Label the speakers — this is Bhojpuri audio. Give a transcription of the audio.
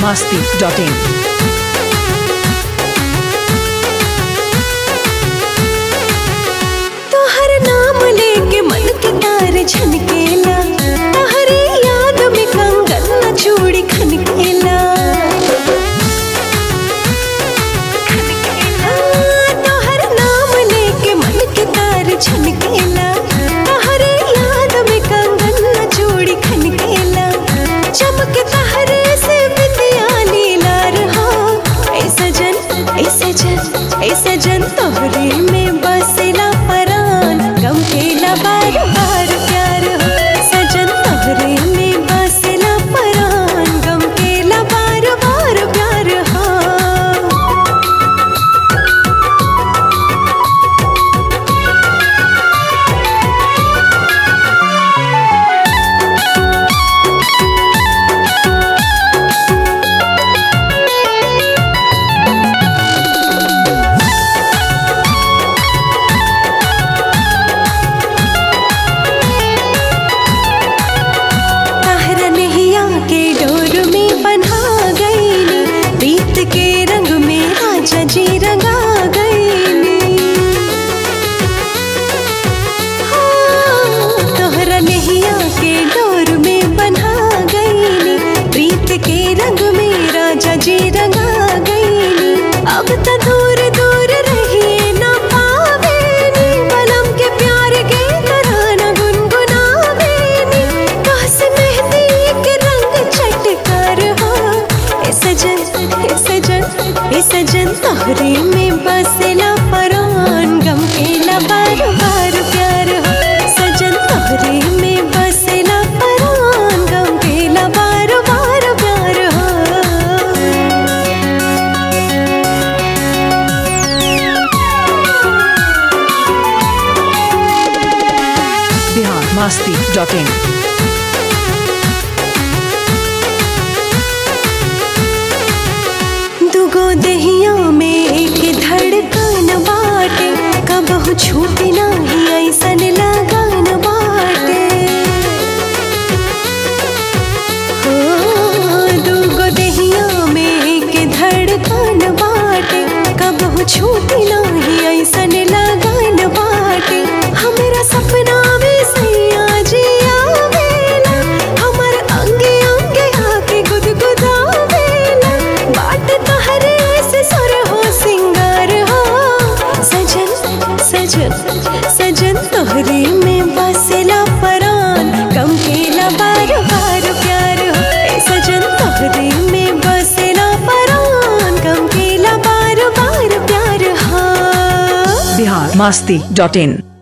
Speaker 1: masti.in.
Speaker 2: तोहर नाम लेके मन के तार छनकेला तोहरे याद में कंगन न चूड़ी खनकेला हाँ, तोहर नाम लेके मन के तार छनकेला तोहरे याद में कंगन न चूड़ी खनकेला चमक तोहरे से बिंदिया नीला रहा ऐ सजन ऐ सजन ऐ सजन तोहरे में बसेला परान गम केला बार बार प्यार हो सजन तोहरे में बसेला परान गम केला बार बार प्यार हो तहरा नैया के डोर में बन्हा गईनी प्रीत के रंग में राजा जी रंगा गईनी हाँ, तोहरा नैया के डोर में बन्हा गईनी प्रीत के रंग में राजा जी रंगा गईनी अब तो दूर दूर रहिए ना पावेनी बलम के प्यार के तराना गुनगुनावेनी काश मेहंदी के रंग चटकार हो ए सजन ए सजन ए सजन तोहरे में बसेला परान गम केला बार बार प्यार हो सजन तोहरे में बसेला परान गम केला बार बार प्यार हो
Speaker 1: Bihar masti.in.
Speaker 2: दुगो दहिया में एक धड़कन बाटे कबहू छूटे नाही ऐसन लगन बाटे हो दुगो दहिया में एक धड़कन बाटे कबहू छूटे नाही ऐसन लगन बाटे हमरा सपना में सैया जी आवेला हमर अंगे अंगे आके गुदगुदावेला बाट तोहरे से सुर हो सिंगार हो सजन सजन सजन तोहरे में बसेला परान कम केला बार बार प्यार हो ए सजन तोहरे में बसेला परान कम केला बार बार प्यार हो
Speaker 1: Bihar masti.in.